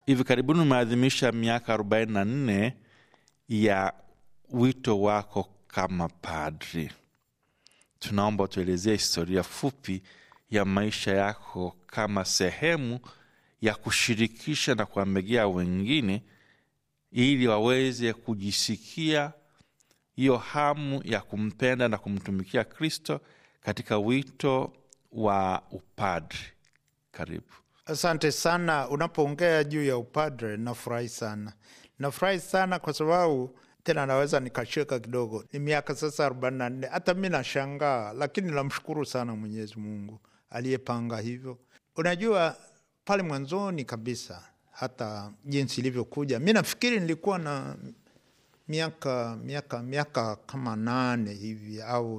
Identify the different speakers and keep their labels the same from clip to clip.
Speaker 1: hivi karibuni umeadhimisha miaka 44 ya wito wako kama padri. Tunaomba tuelezee historia fupi ya maisha yako kama sehemu ya kushirikisha na kuambegea wengine ili waweze kujisikia hiyo hamu ya kumpenda na kumtumikia Kristo katika wito wa upadri. Karibu.
Speaker 2: Asante sana. Unapoongea juu ya upadre, nafurahi sana, nafurahi sana kwa sababu tena naweza nikacheka kidogo. Ni miaka sasa arobaini na nne. Hata mi nashangaa, lakini namshukuru sana Mwenyezi Mungu aliyepanga hivyo. Unajua, pale mwanzoni kabisa, hata jinsi ilivyokuja, mi nafikiri nilikuwa na miaka miaka miaka kama nane hivi au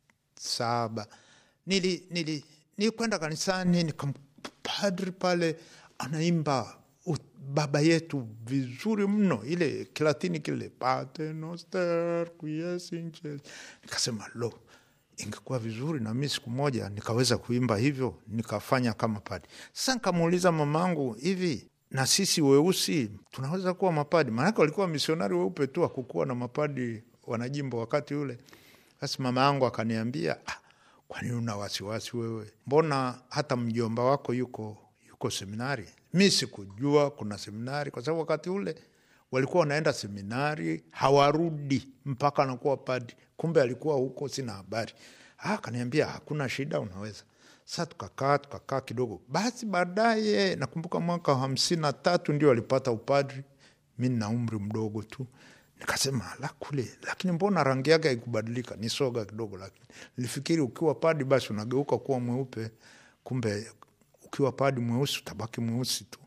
Speaker 2: saba. Nili, nili, nilikwenda kanisani nikampadri pale anaimba baba yetu vizuri mno, ile Kilatini kile Pater noster qui es in cielo. Nikasema lo, ingekuwa vizuri na mi siku moja nikaweza kuimba hivyo, nikafanya kama padi. Sasa nikamuuliza mamangu, hivi na sisi weusi tunaweza kuwa mapadi? Maanake walikuwa misionari weupe tu, hakukuwa na mapadi wanajimbo wakati ule. Basi mama yangu akaniambia, ah, kwani una wasiwasi wewe? Mbona hata mjomba wako yuko yuko seminari? Mi sikujua kuna seminari, kwa sababu wakati ule walikuwa wanaenda seminari hawarudi mpaka anakuwa padi. Kumbe alikuwa huko, sina habari. Ah, akaniambia hakuna shida, unaweza Sa tukakaa tukakaa kidogo, basi baadaye nakumbuka mwaka wa hamsini na tatu ndio alipata upadri. Mi nina umri mdogo tu, nikasema la kule, lakini mbona rangi yake haikubadilika? Ni soga kidogo, lakini nilifikiri ukiwa padi basi unageuka kuwa mweupe, kumbe ukiwa padi mweusi utabaki mweusi tu.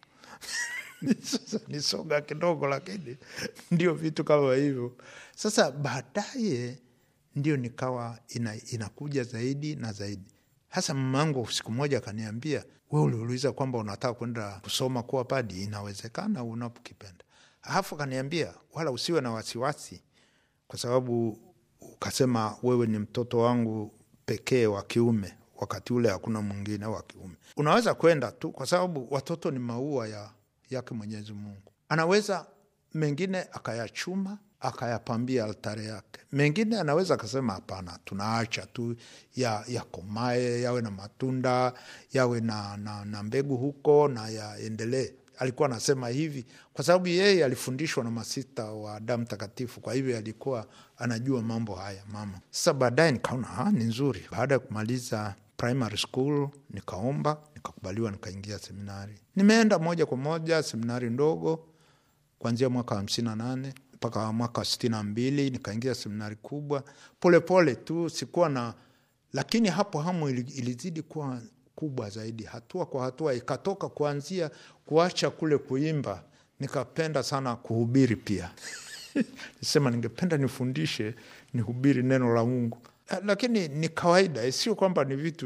Speaker 2: Sasa ni soga kidogo, lakini ndio vitu kama hivyo. Sasa baadaye ndio nikawa ina, inakuja zaidi na zaidi hasa mamangu siku moja akaniambia, we uliuliza kwamba unataka kwenda kusoma kuwa padi, inawezekana unapokipenda. Alafu akaniambia wala usiwe na wasiwasi, kwa sababu ukasema wewe ni mtoto wangu pekee wa kiume, wakati ule hakuna mwingine wa kiume, unaweza kwenda tu, kwa sababu watoto ni maua ya yake Mwenyezi Mungu. Anaweza mengine akayachuma akayapambia altare yake. Mengine anaweza akasema hapana, tunaacha tu ya yakomae, yawe na matunda, yawe na, na, na mbegu huko na yaendelee. Alikuwa anasema hivi kwa sababu yeye alifundishwa na masista wa damu takatifu, kwa hivyo alikuwa anajua mambo haya mama. Sasa baadaye nikaona ni nzuri. Baada ya kumaliza primary school nikaomba, nikakubaliwa, nikaingia seminari. Nimeenda moja kwa moja seminari ndogo kuanzia mwaka hamsini na nane mpaka mwaka sitini na mbili nikaingia seminari kubwa polepole pole tu, sikuwa na lakini hapo hamu ilizidi kuwa kubwa zaidi, hatua kwa hatua, ikatoka kuanzia kuacha kule kuimba, nikapenda sana kuhubiri pia nisema ningependa nifundishe, nihubiri neno la Mungu, lakini ni kawaida, sio kwamba ni vitu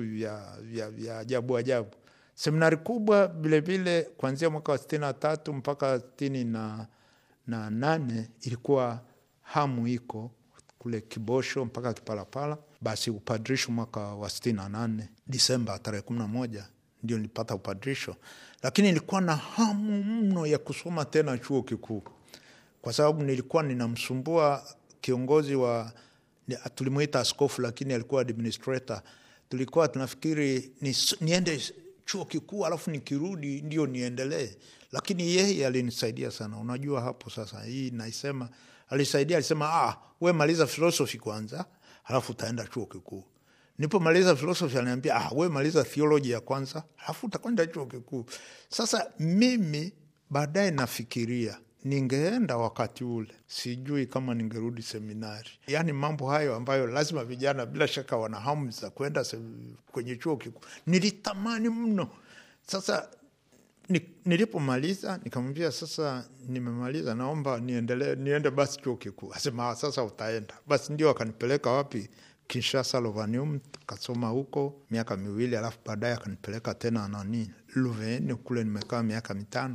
Speaker 2: vya ajabu ajabu. Seminari kubwa vilevile kuanzia mwaka wa sitini na tatu mpaka sitini na na nane ilikuwa hamu iko kule Kibosho mpaka Kipalapala. Basi upadrisho mwaka wa sitini na nane Disemba tarehe kumi na moja ndio nilipata upadrisho, lakini nilikuwa na hamu mno ya kusoma tena chuo kikuu, kwa sababu nilikuwa ninamsumbua kiongozi wa, tulimwita askofu, lakini alikuwa administrator. Tulikuwa tunafikiri ni, niende chuo kikuu alafu nikirudi ndio niendelee lakini yeye alinisaidia sana. Unajua hapo sasa, hii naisema, alisaidia, alisema ah, we maliza filosofi kwanza, halafu utaenda chuo kikuu. Nipomaliza filosofi aliniambia ah, we maliza theoloji ya kwanza, halafu utakwenda chuo kikuu. Sasa mimi baadaye nafikiria ningeenda wakati ule, sijui kama ningerudi seminari. Yaani mambo hayo ambayo lazima vijana bila shaka wana hamu za kwenda kwenye chuo kikuu, nilitamani mno. Sasa nilipomaliza nikamwambia, sasa nimemaliza, naomba niendelee, niende basi chuo kikuu. Asema sasa utaenda basi. Ndio akanipeleka wapi? Kinshasa, Lovanium, kasoma huko miaka miwili, alafu baadaye akanipeleka tena nani Luveni, kule nimekaa miaka mitano.